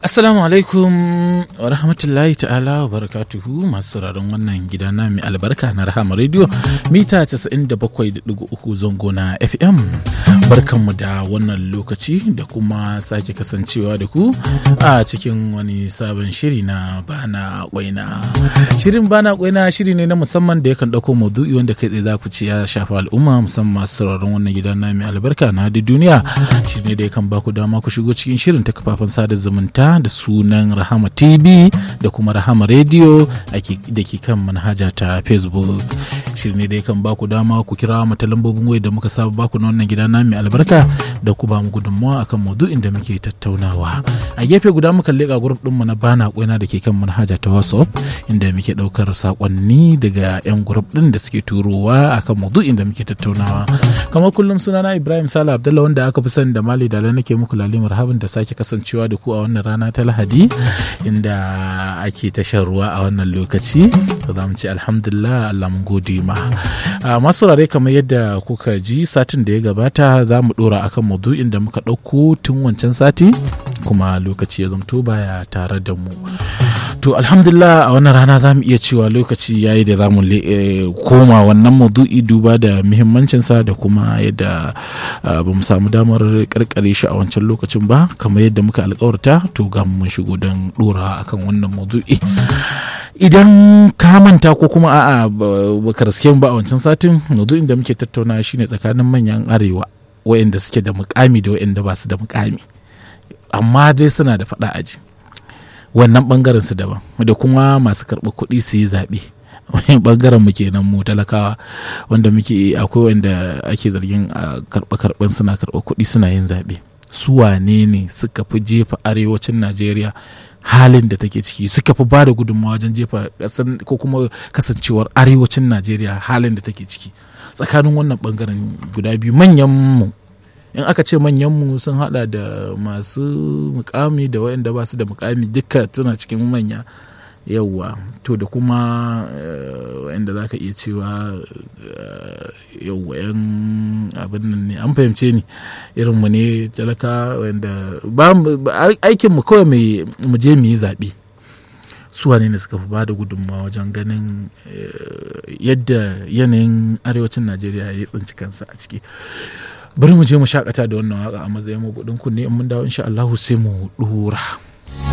Assalamu alaikum wa rahmatullahi ta'ala wa barakatuhu masu sauraron wannan gida na mai albarka na Rahama Radio mita 97.3 zango na FM. Barkanmu da wannan lokaci da kuma sake kasancewa da ku a cikin wani sabon shiri na bana kwaina. Shirin bana kwaina shiri ne na musamman da yakan ɗauko maudu'i wanda kai tsaye za ku ci ya shafa al'umma musamman masu sauraron wannan gida na mai albarka na duniya. Shiri ne da yakan ba ku dama ku shigo cikin shirin ta kafafen sada zumunta da sunan Rahama TV da kuma Rahama Radio da ke kan manhaja ta Facebook. Shirin ne da yakan ba ku dama ku kira mu ta lambobin waya da muka saba baku na wannan gida na mai albarka da ku ba mu gudunmawa akan maudu'in da muke tattaunawa. A gefe guda muka leƙa grup ɗinmu na bana kwaina da ke kan manhaja ta WhatsApp inda muke ɗaukar saƙonni daga 'yan grup ɗin da suke turowa akan maudu'in da muke tattaunawa. Kamar kullum sunana Ibrahim Sala Abdullah wanda aka fi sani da Mali Dala nake muku lalimar habin da sake kasancewa da ku a wannan rana ta Lahadi inda ake tashar ruwa a wannan lokaci. Za mu ce alhamdulillah Allah mun gode ma. Masu rare kamar yadda kuka ji satin da ya gabata za mu ɗora akan maudu'in da muka ɗauko tun wancan sati kuma lokaci ya zamto baya tare da mu. To alhamdulillah a wannan rana za mu iya cewa lokaci ya yi da za mu koma wannan maudu'i duba da muhimmancinsa da kuma yadda ba mu samu damar karkare shi a wancan lokacin ba kamar yadda muka alkawarta to ga mun shigo don dora akan wannan maudu'i. Idan ka manta ko kuma a'a baka riske ba a wancan satin maudu'in da muke tattauna shine tsakanin manyan arewa wayanda suke da mukami da wayanda ba su da mukami amma dai suna da faɗa aji. wannan bangaren su daban da kuma masu karɓar kuɗi su yi zaɓe wani bangaren mu kenan mu talakawa wanda muke akwai wanda ake zargin a karɓa karɓen suna karɓar kuɗi suna yin zaɓe su wane ne suka fi jefa arewacin najeriya halin da take ciki suka fi bada gudunmawa wajen jefa ko kuma kasancewar arewacin najeriya halin da take ciki tsakanin wannan bangaren guda biyu manyan mu in aka ce manyanmu sun hada da masu mukami da waɗanda ba su da mukami duka suna cikin manya yauwa to da kuma waɗanda za ka iya cewa yauwa yan abin nan ne an fahimce ni irinmu ne talaka wanda aikinmu kawai mu je mu yi zaɓe su wane ne suka fi ba da gudunmawa wajen ganin yadda yanayin arewacin najeriya ya tsinci kansa a ciki bari mu je mu shakata da wannan waka a matsayin mabudin kunne in mun dawo insha Allah sai mu dora